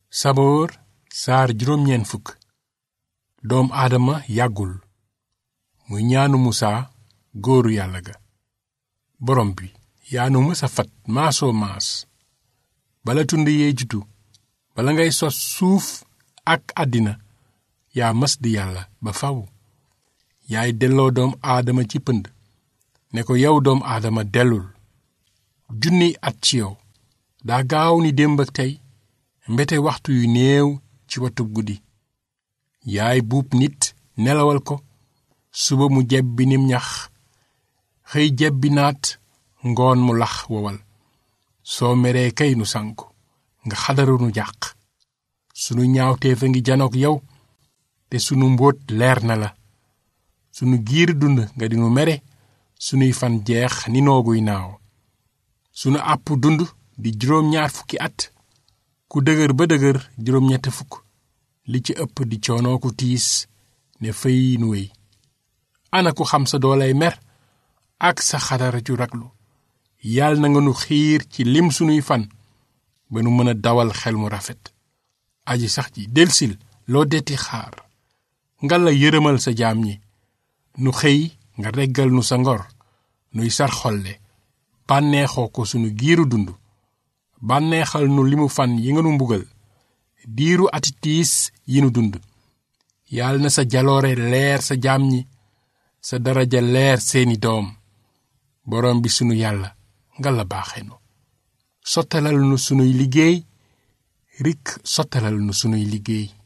saboor saar juróom ñeent fukk doom aadama yàggul muy ñaanu musaa góoru yàlla ga borom bi yaa nu mësa fat maasoo maas bala tund yee jutu bala ngay sos suuf ak àddina yaa mas di yàlla ba faw yaay delloo doom aadama ci pënd ne ko yow doom aadama dellul junniy at ci yow daa gaaw ni démb ak tey mbete waxtu yu néew ci watub guddi yaay buub nit nelawal ko suba mu jebbi nim ñax xëy jebbi naat ngoon mu lax wowal soo meree kay nu sanku nga xadaru nu jàq sunu ñaawteef a ngi janook yow te sunu mbóot leer na la sunu giir dund nga dinu mere sunuy fan jeex ni nooguy naaw sunu àpp dund di juróom ñaar fukki at ku dëgër ba dëgër juróom ñett fukk li ci ëpp di coonoo ku tiis ne fëy nu wéy ana ku xam sa doolay mer ak sa xadara ju raglu yàlla na nga nu xiir ci lim sunuy fan ba nu mën a dawal xel mu rafet aji sax ji delsil loo detti xaar nga la yërëmal sa jaam ñi nu xëy nga reggal nu sa ngor nuy sar xolle bànneexoo ko sunu giiru dund bànneexal nu limu fan yi nga nu mbugal diiru ati tiis yi nu dund yàlla na sa jaloore leer sa jaam ñi sa daraja leer seeni doom boroom bi sunu yàlla nga la baaxe nu sottalal nu sunuy liggéey rik sottalal nu sunuy liggéey